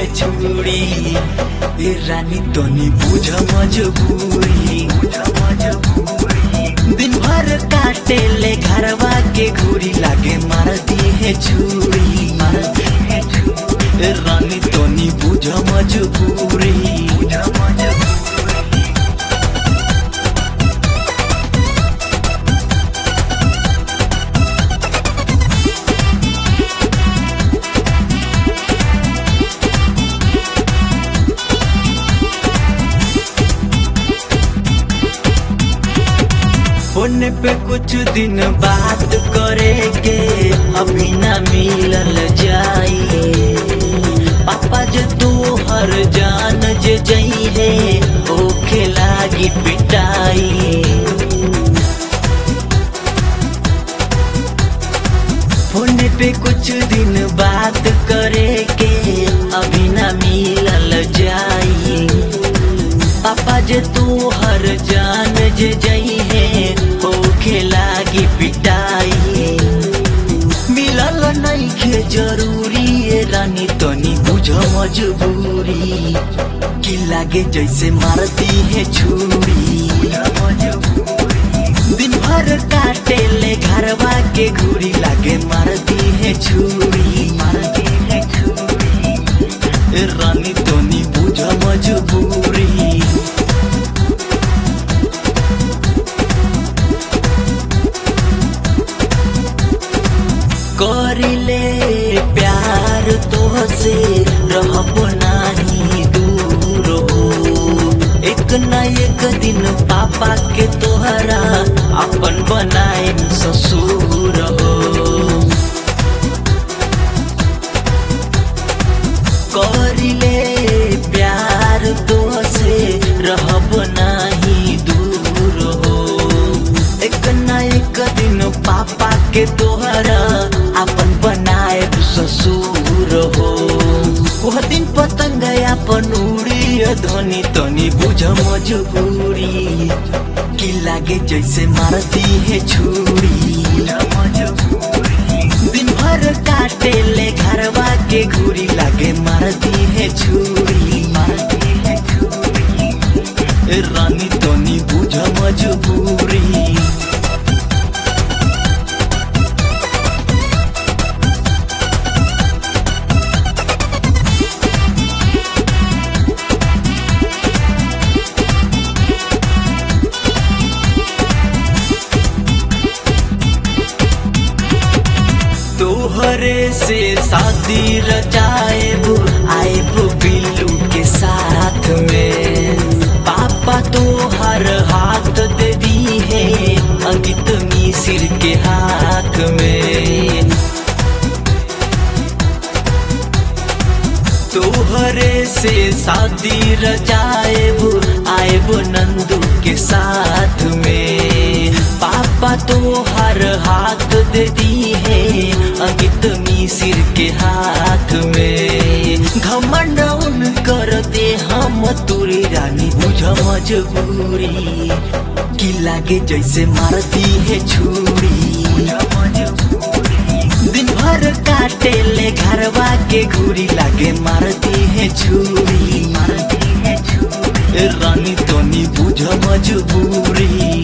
है छुरी ए रानी तनी बुझ मजबूरी दिन भर काटे ले घरवा के घूरी लागे मारती है छुरी ए रानी तनी बुझ मजबूरी होने पे कुछ दिन बात करेंगे अभी ना मिलल जाई पापा जे तू हर जान जे जई है ओखे लागी पिटाई होने पे कुछ दिन बात करेंगे अभी ना मिलल जाई पापा जे तू हर जान जे जई है होखे लागी पिटाई मिलल नहीं खे जरूरी ए रानी तनी बुझ मजबूरी कि लागे जैसे मारती है छुरी दिन भर काटे ले घरवा के घूरी लागे मारती है छुरी मारती है छुरी ए रानी तनी बुझ मजबूरी करिले प्यार तोहसे रहब नाही दूर हो एक न एक दिन पापा के तोहरा अपन बनाए ससुर हो करिले प्यार तोहसे रहब नाही दूर हो एक न एक दिन पापा के तोहरा अपन बनाए ससुर हो वह दिन पतंग अपन उड़ी ध्वनि तनी बुझ मजबूरी कि लागे जैसे मारती है छुरी दिन भर काटे ले घरवा के घूरी लागे मारती है छुरी मारती है छुरी रानी तनी बुझ मजबूरी तोहरे से शादी रचाएब आएब बिल्लू के साथ में पापा तो हर हाथ दे दी है अंकित मिसिर के हाथ में तोहरे से शादी रचाएब आएब नंदू के साथ में पापा तो हर हाथ दे दी है अंकित मिसिर के हाथ में घमंड उन करते हम तुरी रानी बुझ मजबूरी कि लागे जैसे मारती है छुरी दिन भर काटे ले घरवा के घूरी लागे मारती है छुरी मारती है छुरी रानी तनी बुझ मजबूरी